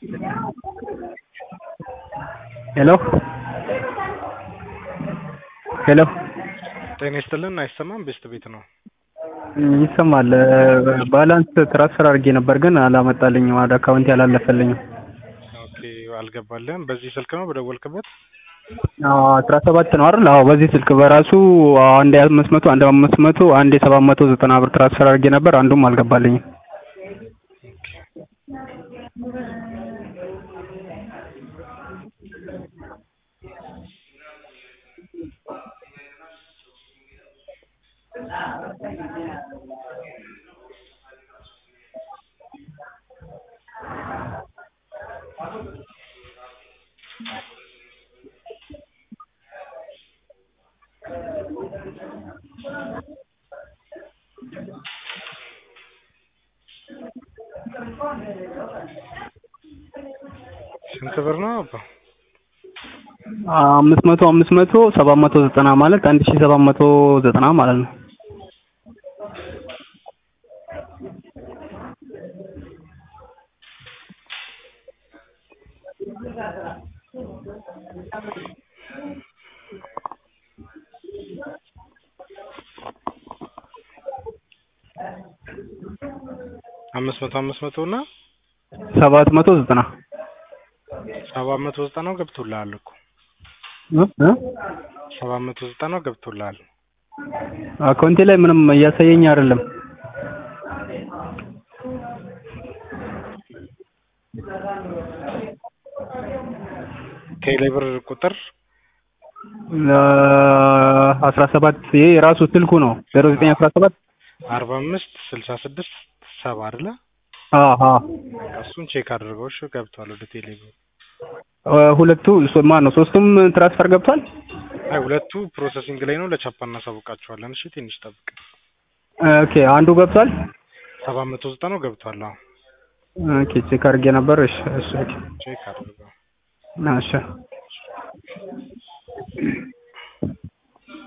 ሄሎ ሄሎ ጤና ይስጥልን አይሰማም ቤስት ቤት ነው ይሰማል ባላንስ ትራንስፈር አድርጌ ነበር ግን አላመጣልኝም ወደ አካውንቴ አላለፈልኝም ኦኬ አልገባልህም በዚህ ስልክ ነው በደወልክበት አስራ ሰባት ነው አይደል አዎ በዚህ ስልክ በራሱ አንዴ አምስት መቶ አንዴ አምስት መቶ አንዴ ሰባት መቶ ዘጠና ብር ትራንስፈር አድርጌ ነበር አንዱም አልገባልኝም ስንት ብር ነው አባ አምስት መቶ አምስት መቶ ሰባት መቶ ዘጠና ማለት አንድ ሺህ ሰባት መቶ ዘጠና ማለት ነው አምስት መቶ አምስት መቶ እና ሰባት መቶ ዘጠና ሰባት መቶ ዘጠናው ገብቶልሃል እኮ እ እ ሰባት መቶ ዘጠናው ገብቶልሃል አካውንቴ ላይ ምንም እያሳየኝ አይደለም ቴሌብር ቁጥር አስራ ሰባት ይሄ የራሱ ስልኩ ነው ዜሮ ዘጠኝ አስራ ሰባት አርባ አምስት ስልሳ ስድስት ሰባ አይደለ አሀ እሱን ቼክ አድርገው እሺ ገብቷል ወደ ቴሌብር ሁለቱ ማን ነው ሶስቱም ትራንስፈር ገብቷል አይ ሁለቱ ፕሮሰሲንግ ላይ ነው ለቻፓ እናሳውቃቸዋለን እሺ ትንሽ ጠብቅ ኦኬ አንዱ ገብቷል ሰባት መቶ ዘጠናው ገብቷል አዎ ኦኬ ቼክ አድርጌ ነበር እሺ እሺ ኦኬ ቼክ አድርገው እሺ